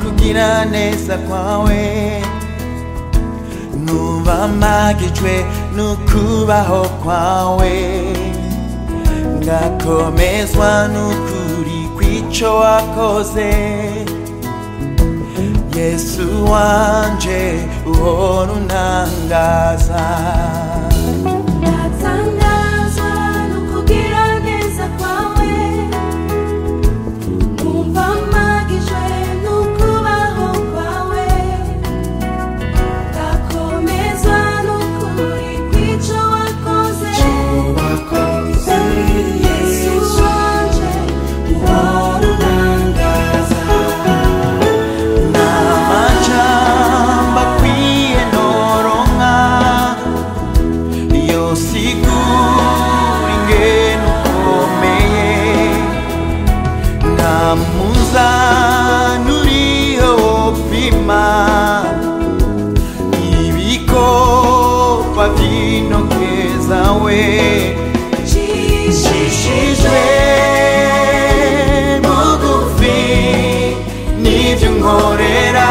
kugira neza kwawe nubamagijwe n'ukubaho kwawe ngakomezwa n'ukuri kw'ico wakoze yesu wanje uhora untangaza Natangazwa n'ukugira neza kwawe Numva mpagijwe n'ukubaho kwawe Ngakomezwa n'ukuri kw'ico wakoze Yesu wanje uhora untangaza n'amajambo akwiye noronka yosigura ingene ukomeye nta muzani uriho wopima ibikorwa vy'intoke zawe nshishijwe bugufi n'ivyo unkorera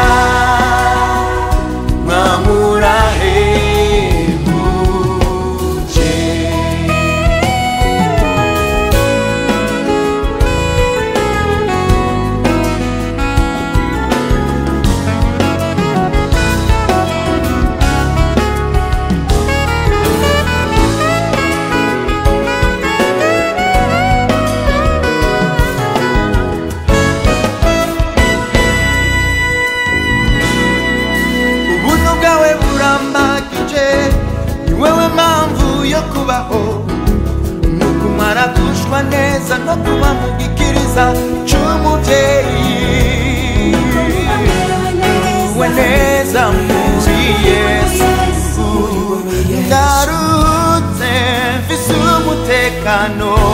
mwamurahebuje ubuntu bwawe burambagije ni wewe mpamvu yo kubaho ni ukumara gushwa neza no kuba mu gikiriza c'umuvyeyi we neza muri yesu ndarutse mfise umutekano